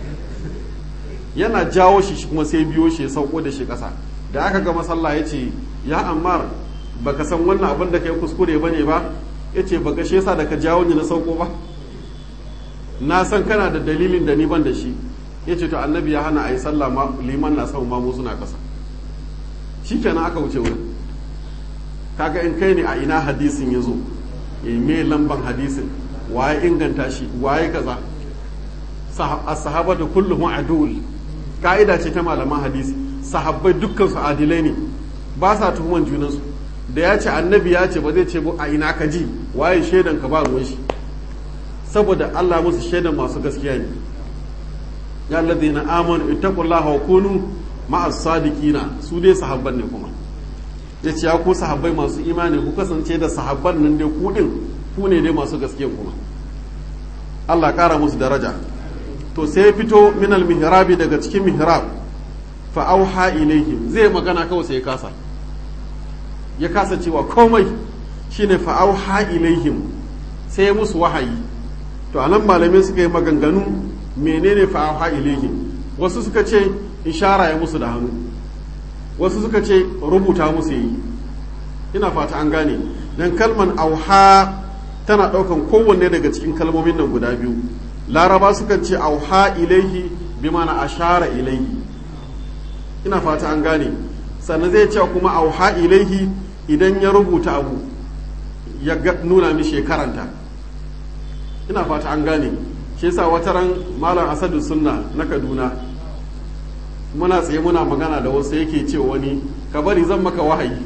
yana jawo shi kuma sai biyo shi ya sauko da shi kasa da aka gama sallah ya ce ya ammar baka san wannan abin da kai kuskure bane ba ya ce baka shi yasa da ka jawo ni na sauko ba na san kana da dalilin da ni ban da shi ya ce to annabi ya hana a yi sallah liman na sama mamu suna kasa shi kenan aka wuce wurin kaga in kai ne a ina hadisin ya zo me lamban hadisin waye inganta shi waye kaza as-sahabatu kulluhum adul ka'ida ce ta malaman hadisi sahabbai dukkan su adilai ne ba sa tuhuman junansu da ya ce annabi ya ce ba zai ce a ina ka ji waye shaidan ka ba ruwan shi saboda Allah musu shaidan masu gaskiya ne ya alladhina amanu ittaqullaha wa kunu ma'as sadiqina su dai sahabban ne kuma yace ya ku sahabbai masu imani ku kasance da sahabban nan dai ku din ku ne dai masu gaskiya kuma Allah kara musu daraja to sai fito min al mihrabi daga cikin mihrab fa auha ilaihim zai magana kawai sai ya kasa ya kasa cewa komai shine fa auha ilaihim sai musu wahayi to anan malamai suka yi maganganu menene fa auha ilaihim wasu suka ce ishara ya musu da hannu wasu suka ce rubuta musu yi ina fata an gane dan kalman auha tana daukan kowanne daga cikin kalmomin nan guda biyu laraba sukan ce auha ilaihi bi mana ashara ilaihi ina fata an gane sannan zai ce kuma auha ilaihi idan ya rubuta abu ya nuna mishi karanta ina fata an gane shi yasa wata ran malam asadu sunna na kaduna muna tsaye muna magana da wasu yake ce wani ka bari zan maka wahayi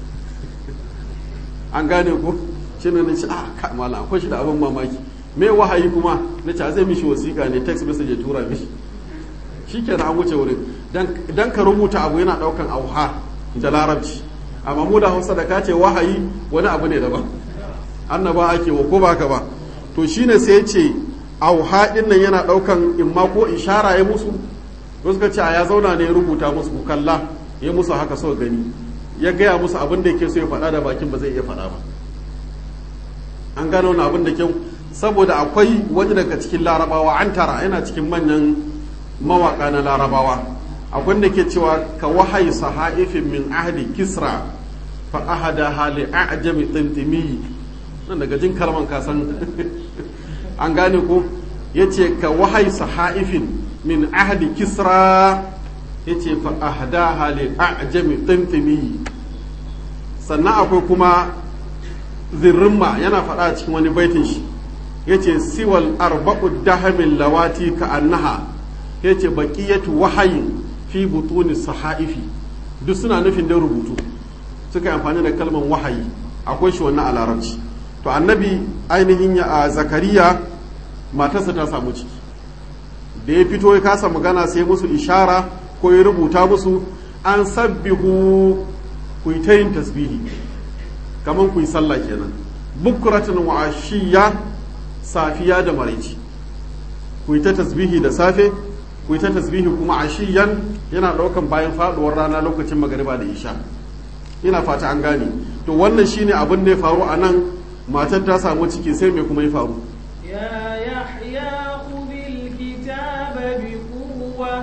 an gane ko shi ne na ce ah ka malam akwai shi da abin mamaki me wahayi kuma na ce zai mishi wasiƙa ne text message ya tura mishi shi ke an wuce wurin dan ka rubuta abu yana ɗaukan auha da larabci amma mu da hausa da ka ce wahayi wani abu ne daban annaba ake wa ko baka ba to shine sai ce auha din nan yana ɗaukan imma ko ishara ya musu wasu ka ce a ya zauna ne ya rubuta musu ku kalla ya musu haka so gani ya gaya musu abin da yake so ya faɗa da bakin ba zai iya faɗa ba an gano wani abin da kyau saboda akwai wani daga cikin larabawa an tara yana cikin manyan mawaka na larabawa akwai da ke cewa ka wahayi sahaifin min ahdi kisra fa ahada hali a'jami tintimi nan daga jin kalman ka san an gane ko yace ka wahai sahaifin min ahdi kisra yace fa ahada hali a'jami tintimi sannan akwai kuma zirrimma yana faɗa cikin wani baitin shi yace siwal arba'u dahamin lawati ka annaha yace baqiyatu wahayin fi butuni sahaifi duk suna nufin da rubutu suka yi amfani da kalmar wahayi akwai shi wannan a larabci to annabi ainihin ya a zakariya matarsa ta samu ciki da ya fito ya kasa magana sai musu ishara ko ya rubuta musu an sabbihu ku yi ta yin tasbihi kamar ku yi sallah kenan bukratin wa ashiya safiya da maraici ku yi ta tasbihi da safe ku yi ta tasbihi kuma ashiyan yana daukan bayan faduwar rana lokacin magariba da isha ina fata an gane to wannan shine abin da ya faru a nan matar ta samu ciki sai me kuma ya faru يا يحيى خذ الكتاب بقوة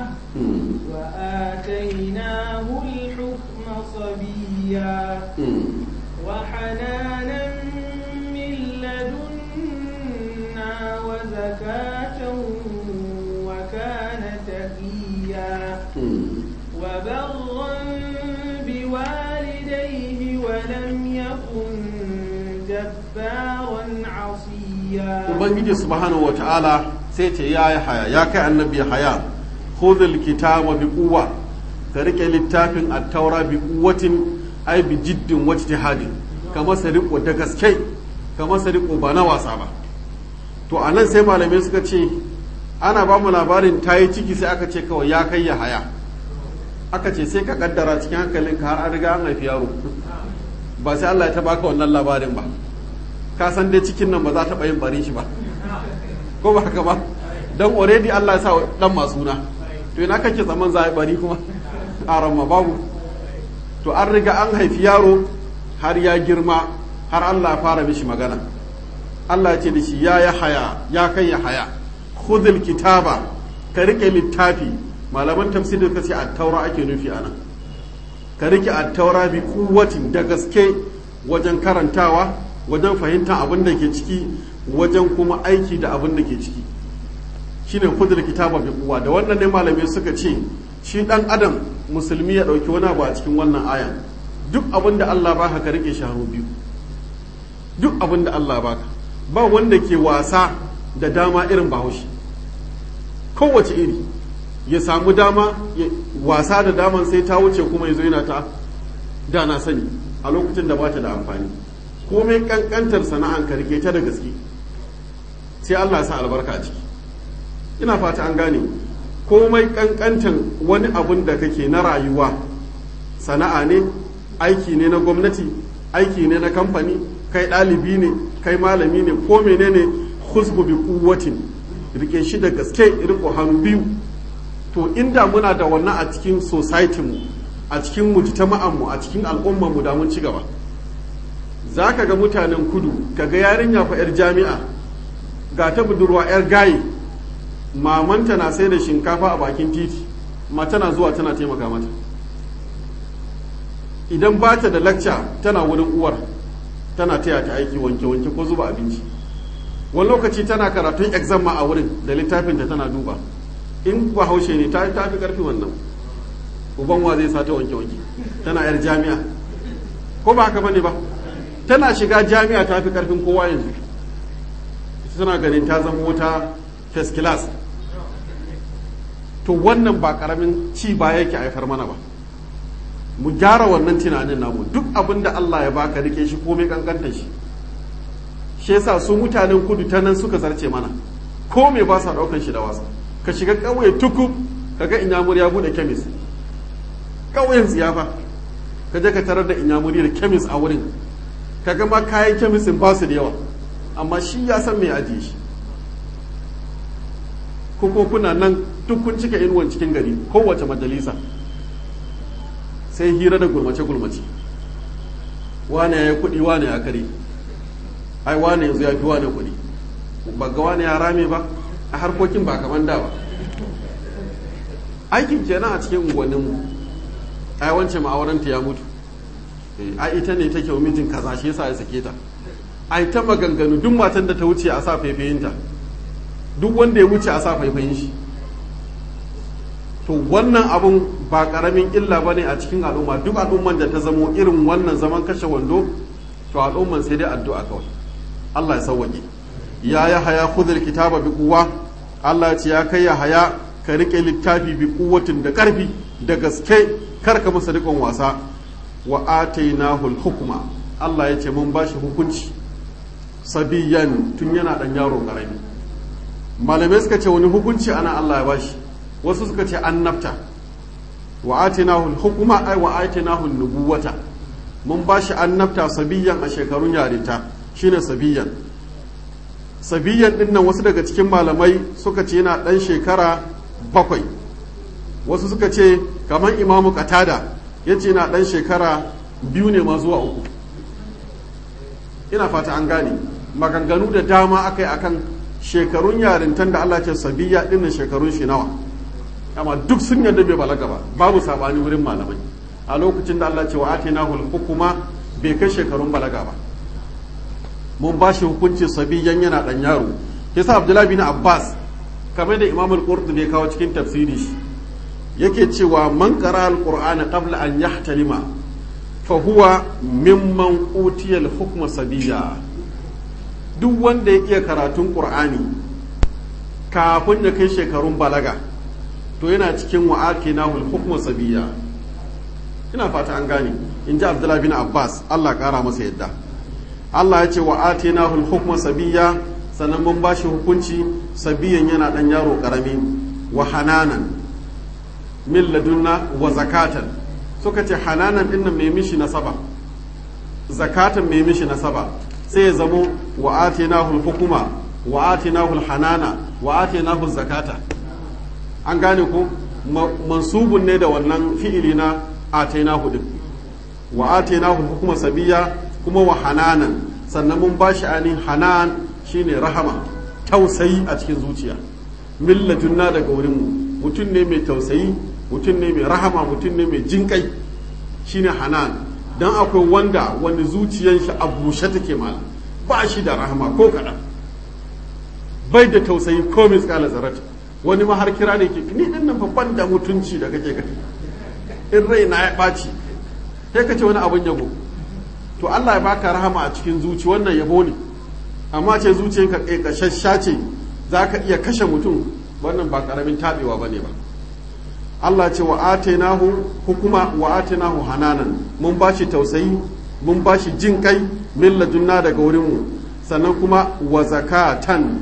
وآتيناه الحكم صبيا وحنانا من لدنا وزكاة وكان تقيا وبرا بوالديه ولم يكن جبارا عصيا ubangiji subhanahu wata'ala sai ce ya yi haya ya kai annabi haya khudhul kitaba bi quwwa ka rike littafin at-taura bi quwwatin ay bi jiddin wajtihadin ka masa riko da gaske ka masa riko ba na wasa ba to anan sai malamai suka ce ana ba mu labarin ta yi ciki sai aka ce kawai ya kai ya haya aka ce sai ka kaddara cikin hankalinka har an riga an haifi yaro ba sai Allah ya ta baka wannan labarin ba ka san dai cikin nan ba za ta yin bari shi ba ko ba haka ba don already Allah ya sa dan masuna to ina kake zaman za a bari kuma a ma babu to an riga an haifi yaro har ya girma har Allah ya fara mishi magana Allah ya ce da shi ya ya haya ya kai ya haya khudhul kitaba ka rike littafi malaman tafsiri ka ce at-taura ake nufi anan ka rike at-taura bi kuwatin da gaske wajen karantawa wajen fahimtar abin da ke ciki wajen kuma aiki da abin da ke ciki shine kudur kitaba bi kuwa da wannan ne malamai suka ce shi dan adam musulmi ya dauki wani abu a cikin wannan aya duk abin da Allah baka ka rike shi hannu biyu duk abin da Allah baka ba wanda ke wasa da dama irin bahaushe kowace iri ya samu dama wasa da daman sai ta wuce kuma ya zo yana ta da na sani a lokacin da ba ta da amfani komai kankantar sana'an ka rike ta da gaske sai Allah sa albarka a ciki ina fata an gane komai kankantar wani abun da kake na rayuwa sana'a ne aiki ne na gwamnati aiki ne na kamfani kai ɗalibi ne kai malami ne ko menene husbu bi kuwatin rike shi da gaske riko hannu biyu to inda muna da wannan a cikin society mu a cikin mujtama'an mu a cikin al'ummar mu da mun ci gaba za ka ga mutanen kudu ka ga yarinya fa 'yar jami'a ga ta budurwa 'yar gaye mamanta na sai da shinkafa a bakin titi ma tana zuwa tana taimaka mata idan ba ta da lacca tana wurin uwar tana taya ta aiki wanke-wanke ko zuba abinci wani lokaci tana karatun exam ma a wurin da littafinta tana duba in ba haushe ne ta fi karfi wannan uban wa zai sa ta wanke-wanke tana 'yar jami'a ko ba haka bane ba tana shiga jami'a ta fi karfin kowa yanzu tana ganin ta zama wata first class to wannan ba karamin ci ba yake haifar mana ba mu gyara wannan tunanin namu duk abin da Allah ya baka rike shi komai kankanta shi shi yasa su mutanen kudu ta nan suka zarce mana ko me ba sa daukan shi da wasa ka shiga ƙauye tukub kaga inyamur ya bude kemis ƙauyen ziyafa ka je ka tarar da inyamuri da kemis a wurin kaga ma kayan kemisin ba su da yawa amma shi ya san me ajiye shi ko kuna nan duk kun cika inuwan cikin gari kowace majalisa sai hira da gulmace-gulmace wane ya yi kuɗi wane ya kare ai wane yanzu ya fi wane kuɗi ba ga wane ya rame ba a harkokin ba kamar da ba aikin kenan a cikin unguwanninmu ai wance ma'auranta ya mutu a ita ne take mijin kaza shi yasa ya sake ta a ta maganganu duk matan da ta wuce a sa faifayinta duk wanda ya wuce a sa faifayin shi to wannan abun ba karamin illa ba ne a cikin al'umma duk al'umman da ta zamo irin wannan zaman kashe wando to al'umman sai dai addu'a kawai Allah ya sauwaƙe ya ya haya khudhul kitaba bi quwwa Allah ya ce ya kai ya haya ka rike littafi bi quwwatin da karfi da gaske kar ka masa rikon wasa wa atainahu al-hukma Allah ya ce mun bashi hukunci sabiyan tun yana dan yaro karami malamai suka ce wani hukunci ana Allah ya bashi wasu suka ce annabta wa atinahu hukuma ai wa atinahu nubuwata mun bashi annabta sabiyan a shekarun yarinta shine sabiyan sabiyan din nan wasu daga cikin malamai suka ce yana dan shekara bakwai wasu suka ce kamar imamu katada ya ce yana dan shekara biyu ne ma zuwa uku ina fata an gane maganganu da dama aka yi akan shekarun yarintan da Allah ce sabiya din shekarun shi nawa amma duk sun yarda bai balaga ba babu sabani wurin malamai a lokacin da Allah ce wa atinahu hukuma bai kai shekarun balaga ba mun ba shi hukunci sabiyan yana dan yaro yasa Abdullahi bin Abbas kamar da Imam al-Qurtubi kawo cikin tafsiri shi yake cewa man qara al-Qur'ana qabla an yahtalima fa huwa mimman utiya al-hukma sabiya duk wanda ya iya karatun Qur'ani kafin ya kai shekarun balaga to yana cikin wa'aki na hukmu sabiya ina fata an gane in ji abdullahi bin abbas allah kara masa yadda allah ya ce wa'ati na hukmu sabiya sannan mun bashi hukunci sabiyan yana dan yaro karami wa hananan min ladunna wa zakatan suka ce hananan din nan mai mishi nasaba zakatan mai mishi nasaba sai ya zamo wa'ati na hukuma wa'ati na hanana wa'ati na zakata an gane ko mansubun ne da wannan fi'ili na ataina hudin wa ataina hukuma sabiya kuma wa hananan sannan mun ba shi ainihin hanan shine rahama tausayi a cikin zuciya milladunna daga wurin mu mutum ne mai tausayi mutum ne mai rahama mutum ne mai jinkai shine hanan dan akwai wanda wani zuciyan shi a bushe take malam ba shi da rahama ko kaɗan bai da tausayi ko miskala zarata wani ma har kira ne ke ni din nan babban da mutunci da kake gani in rai na ya ɓaci sai ka ce wani abun yabo to Allah ya baka rahama a cikin zuci wannan yabo ne amma ce zuciyanka ƙaiƙashasha ce za ka iya kashe mutum wannan ba ƙaramin taɓewa ba ne ba Allah ce wa atainahu hukuma wa atainahu hananan mun ba shi tausayi mun ba shi jin kai min ladunna daga wurinmu sannan kuma wa zakatan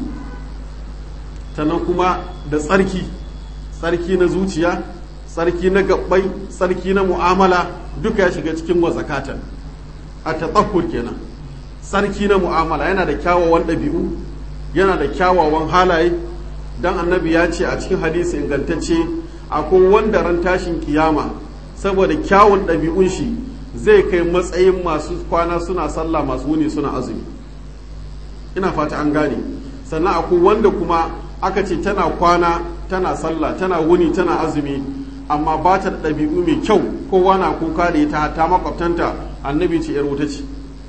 sannan kuma da tsarki tsarki na zuciya tsarki na gabbai tsarki na mu'amala duka ya shiga cikin wa zakatan a tatsahur kenan tsarki na mu'amala yana da kyawawan ɗabi'u yana da kyawawan halaye dan annabi ya ce a cikin hadisi ingantacce akwai wanda ran tashin kiyama saboda kyawun ɗabi'un shi zai kai matsayin masu kwana suna sallah masu wuni suna azumi ina fata an gane sannan akwai wanda kuma aka ce tana kwana tana sallah tana wuni tana azumi amma ba ta da ɗabi'u mai kyau kowa na kuka da ita ta makwabtanta annabi ce yar wuta ce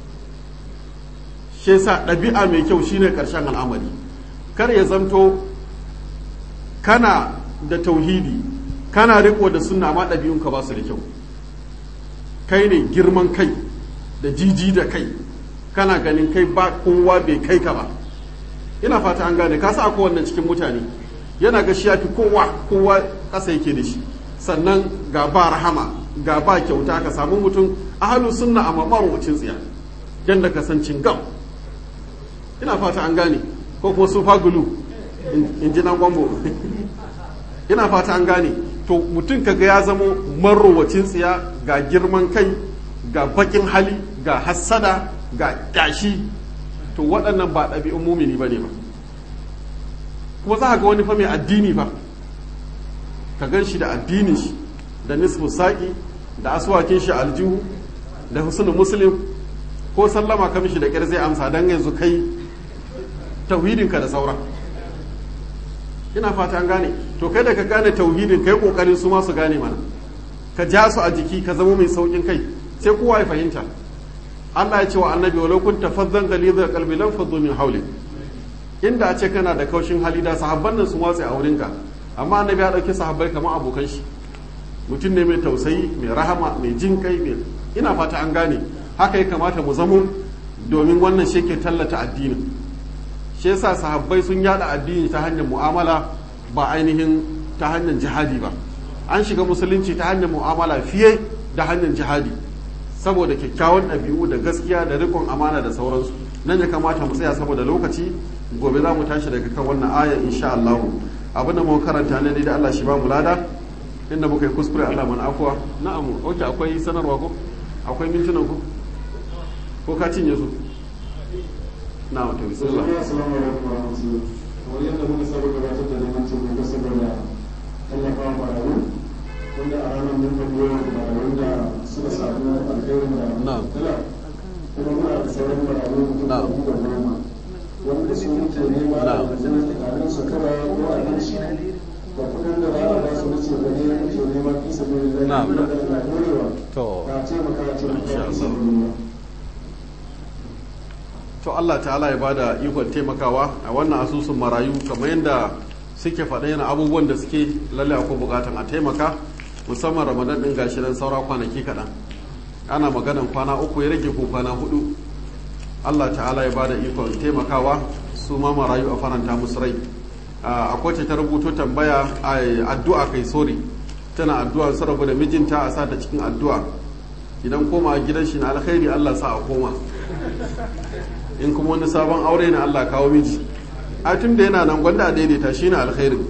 shi yasa ɗabi'a mai kyau shine ƙarshen al'amari kar ya zamto kana da tauhidi kana riko da sunna amma ɗabi'unka ba su da kyau kai ne girman kai da jiji da kai kana ganin kai ba kowa bai kai ka ba ina fata an gane ka sa akwai wannan cikin mutane yana ga shi ya fi kowa kowa ƙasa yake da shi sannan ga ba rahama ga ba kyauta ka samu mutum ahalu sunna amma marwacin tsiya yadda ka san cingam ina fata an gane ko kuma su fagulu in ji nan gwambo ina fata an gane to mutum kaga ya zamo marowacin tsiya ga girman kai ga bakin hali ga hassada ga ƙyashi to waɗannan ba ɗabi'un mumini ba ne ba kuma za ga wani fa mai addini ba ka gan shi da addinin shi da nisfu saƙi da aswakin shi aljihu da husnul muslim ko sallama ka mishi da ƙyar zai amsa don yanzu kai tauhidinka da saura ina fata an gane to kai da ka gane tauhidin kai kokarin su ma su gane mana ka ja su a jiki ka zama mai saukin kai sai kowa ya fahimta Allah ya ce wa annabi walau kunta fazzan ghalizal qalbi lam faddu min hawlik inda a ce kana da kaushin hali da sahabban nan sun watsa a wurinka amma annabi ya dauki sahabbai kamar abokan shi mutum ne mai tausayi mai rahama mai jin kai mai ina fata an gane haka ya kamata mu zamo domin wannan shi ke tallata addinin shi yasa sahabbai sun yada addini ta hanyar mu'amala ba ainihin ta hanyar jihadi ba an shiga musulunci ta hanyar mu'amala fiye da hanyar jihadi saboda kyakkyawan ɗabi'u da gaskiya da rikon amana da sauransu nan ya kamata mu tsaya saboda lokaci gobe za mu tashi daga kan wannan aya insha Allah abin da muka karanta ne da Allah shi ba mu lada inda muka yi kuskure Allah mana afuwa na'am oke akwai sanarwa ko akwai mintunan ku ko ka cinye su na'am to bismillah assalamu alaikum wa rahmatullahi kamar yadda muka saba gabatar da neman taimako saboda tallafa wa marayu wanda a ranar mun faɗi yawan marayu da suka samu alkhairin da Na'am. dala kuma muna da sauran marayu mutum da Na'am. da goma wanda su muke nema da Na'am. wajen tsarin su kara ko abinci da kuɗin da za a ba su na ce ba ne muke nema fi sabi da Na'am. da na dorewa to ka taimaka a taimaka Insha fi Allah. sabi to Allah ta'ala ya bada ikon taimakawa a wannan asusun marayu kamar yadda suke faɗa yana abubuwan da suke lalle akwai bukatan a taimaka musamman ramadan din gashi nan saura kwanaki kaɗan ana maganan kwana uku ya rage ko kwana hudu Allah ta'ala ya bada ikon taimakawa su ma marayu a faranta musu rai a akwai ta rubuto tambaya a addu'a kai sori tana addu'a su rabu da mijinta a sa ta cikin addu'a idan koma gidan shi na alkhairi Allah sa a koma in kuma wani sabon aure na Allah kawo miji a tun da yana nan gwanda a daidaita shi ne alkhairin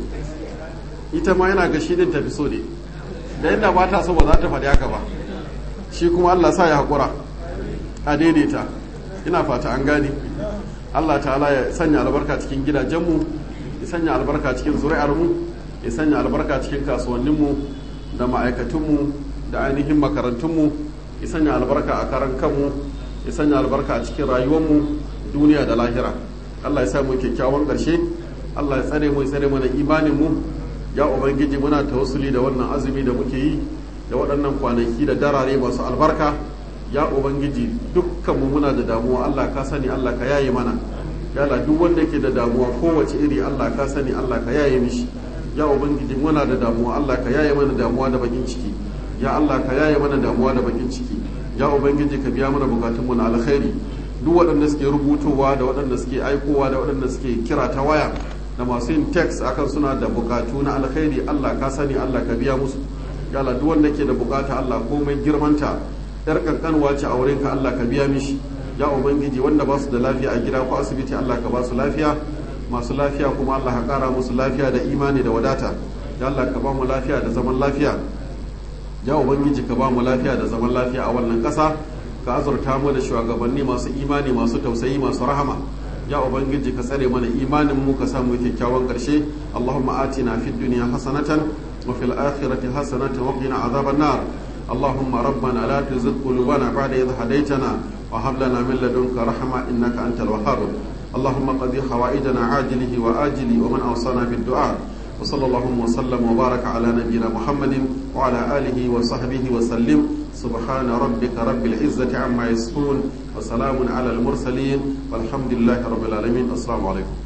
ita ma yana ga shi din tafi so ne da yadda ba ta so ba za ta faɗi haka ba shi kuma Allah sa ya haƙura a daidaita ina fata an gane Allah ta'ala ya sanya albarka cikin gidajenmu ya sanya albarka cikin zuri'armu ya sanya albarka cikin kasuwanninmu da ma'aikatunmu da ainihin makarantunmu ya sanya albarka a karan kanmu ya sanya albarka a cikin rayuwarmu duniya da lahira Allah ya sa mu kyakkyawan ƙarshe Allah ya tsare mu ya tsare mana imanin mu ya ubangiji muna tawassuli da wannan azumi da muke yi da waɗannan kwanaki da darare masu albarka ya ubangiji dukkan mu muna da damuwa Allah ka sani Allah ka yaye mana ya Allah duk wanda ke da damuwa kowace iri Allah ka sani Allah ka yaye mishi ya ubangiji muna da damuwa Allah ka yaye mana damuwa da bakin ciki ya Allah ka yaye mana damuwa da bakin ciki ya ubangiji ka biya mana bukatunmu na alkhairi duk waɗanda suke rubutowa da waɗanda suke aikowa da waɗanda suke kira ta waya da masu yin text akan suna da bukatu na alkhairi Allah ka sani Allah ka biya musu ya Allah duk wanda ke da bukata Allah komai girmanta yar kankanwa ce a wurinka Allah ka biya mishi ya ubangiji wanda ba su da lafiya a gida ko asibiti Allah ka ba su lafiya masu lafiya kuma Allah ka kara musu lafiya da imani da wadata ya Allah ka ba mu lafiya da zaman lafiya ya ubangiji ka ba mu lafiya da zaman lafiya a wannan ƙasa ka azurta mu da shugabanni masu imani masu tausayi masu rahama ya ubangiji ka tsare mana imanin mu ka samu kyakkyawan ƙarshe allahumma atina fid dunya hasanatan wa fil akhirati hasanatan wa qina azaban nar اللهم ربنا لا تزغ قلوبنا بعد إذ هديتنا وهب لنا من لدنك رحمة إنك أنت الوهاب اللهم قضي حوائجنا عاجله وآجله ومن أوصانا بالدعاء وصلى الله وسلم وبارك على نبينا محمد وعلى آله وصحبه وسلم سبحان ربك رب العزة عما يصفون وسلام على المرسلين والحمد لله رب العالمين السلام عليكم